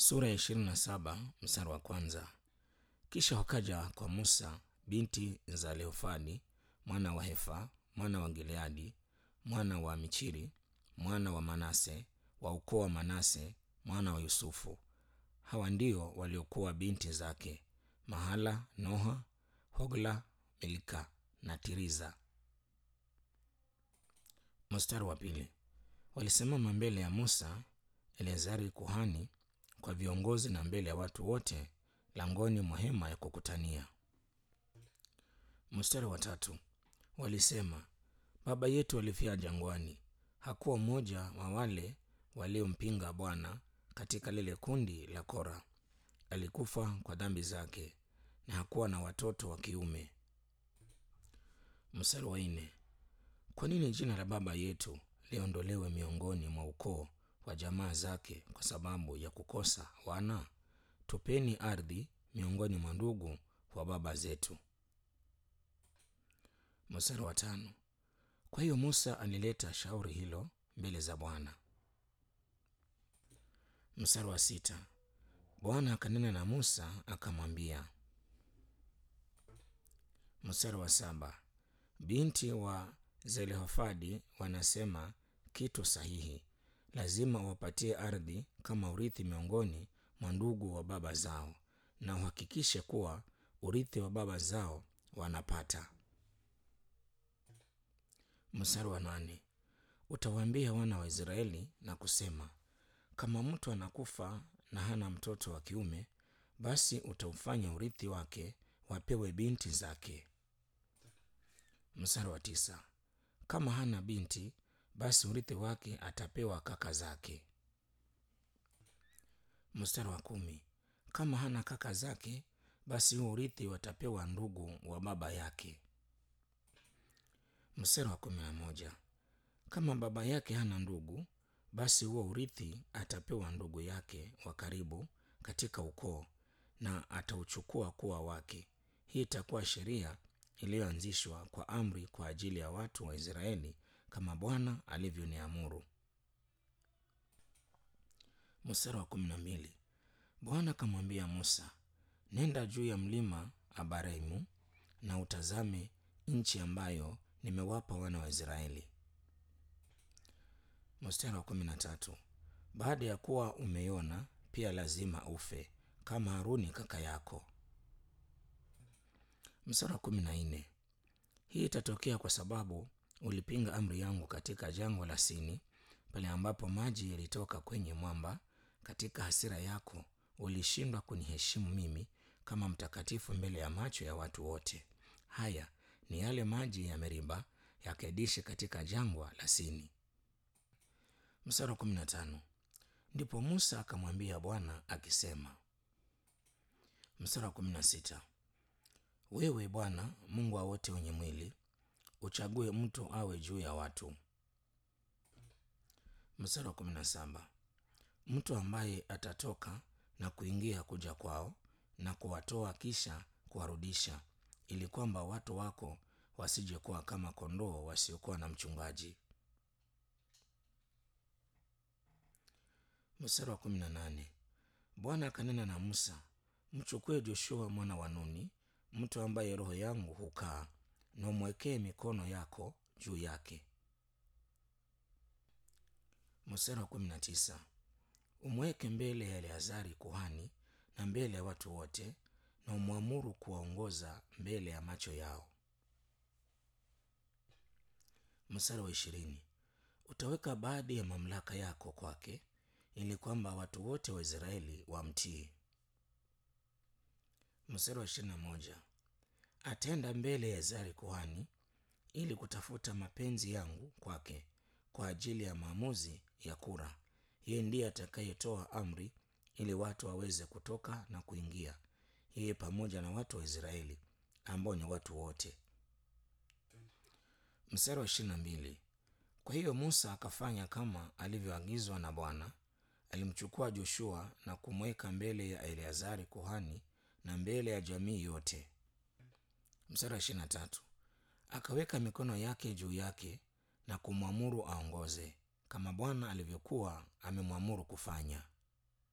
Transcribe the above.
Sura ya ishirini na saba mstari wa kwanza. Kisha wakaja kwa Musa binti za Leofadi mwana wa Hefa mwana wa Gileadi mwana wa Michiri mwana wa Manase wa ukoo wa Manase mwana wa Yusufu. Hawa ndio waliokuwa binti zake Mahala, Noha, Hogla, Milka na Tiriza. Mstari wa pili. Walisimama mbele ya Musa, Eleazari kuhani, kwa viongozi na mbele ya watu wote langoni mwa hema ya kukutania. Mstari wa tatu. Walisema, baba yetu alifia jangwani, hakuwa mmoja wa wale waliompinga Bwana katika lile kundi la Kora. Alikufa kwa dhambi zake na hakuwa na watoto wa kiume. Mstari wa nne. Kwa nini jina la baba yetu liondolewe miongoni mwa ukoo wa jamaa zake kwa sababu ya kukosa wana? Tupeni ardhi miongoni mwa ndugu wa baba zetu. Mstari wa tano. Kwa hiyo Musa alileta shauri hilo mbele za Bwana. Mstari wa sita. Bwana akanena na Musa akamwambia. Mstari wa saba. Binti wa Zelofadi wanasema kitu sahihi, lazima wapatie ardhi kama urithi miongoni mwa ndugu wa baba zao, na uhakikishe kuwa urithi wa baba zao wanapata. Mstari wa nane. Utawaambia wana wa Israeli na kusema, kama mtu anakufa na hana mtoto wa kiume, basi utaufanya urithi wake wapewe binti zake. Mstari wa tisa. Kama hana binti, basi urithi wake atapewa kaka zake. Mstari wa kumi. Kama hana kaka zake, basi huo urithi watapewa ndugu wa baba yake. Mstari wa kumi na moja. Kama baba yake hana ndugu, basi huo urithi atapewa ndugu yake wa karibu katika ukoo, na atauchukua kuwa wake. Hii itakuwa sheria iliyoanzishwa kwa amri kwa ajili ya watu wa Israeli kama Bwana alivyoniamuru. Mstari wa kumi na mbili. Bwana akamwambia Musa, nenda juu ya mlima Abaraimu na utazame nchi ambayo nimewapa wana wa Israeli. Mstari wa kumi na tatu. Baada ya kuwa umeiona, pia lazima ufe kama Haruni kaka yako. Mstari wa kumi na nne. Hii itatokea kwa sababu ulipinga amri yangu katika jangwa la Sini, pale ambapo maji yalitoka kwenye mwamba. Katika hasira yako ulishindwa kuniheshimu mimi kama mtakatifu mbele ya macho ya watu wote. Haya ni yale maji ya Meriba ya Kedishi katika jangwa la Sini. Mstari wa kumi na tano. Ndipo Musa akamwambia Bwana akisema. Mstari wa kumi na sita. Wewe Bwana Mungu wa wote wenye mwili, uchague mtu awe juu ya watu. Mstari wa kumi na saba. Mtu ambaye atatoka na kuingia kuja kwao na kuwatoa kisha kuwarudisha, ili kwamba watu wako wasije kuwa kama kondoo wasiokuwa na mchungaji. Mstari wa kumi na nane. Bwana akanena na Musa, mchukue Joshua mwana wa Nuni, mtu ambaye roho yangu hukaa, na umwekee mikono yako juu yake. Mstari wa kumi na tisa. Umweke mbele ya Eleazari kuhani na mbele ya watu wote, na umwamuru kuwaongoza mbele ya macho yao. Mstari wa ishirini. Utaweka baadhi ya mamlaka yako kwake, ili kwamba watu wote wa Israeli wamtii. Mstari wa ishirini na moja. Atenda mbele ya Eleazari kuhani ili kutafuta mapenzi yangu kwake kwa ajili ya maamuzi ya kura. Yeye ndiye atakayetoa amri ili watu waweze kutoka na kuingia, yeye pamoja na watu wa Israeli ambao ni watu wote. Mstari wa ishirini na mbili. Kwa hiyo Musa akafanya kama alivyoagizwa na Bwana. Alimchukua Joshua na kumweka mbele ya Eleazari kuhani na mbele ya jamii yote. Mstari wa ishirini na tatu. Akaweka mikono yake juu yake na kumwamuru aongoze kama Bwana alivyokuwa amemwamuru kufanya.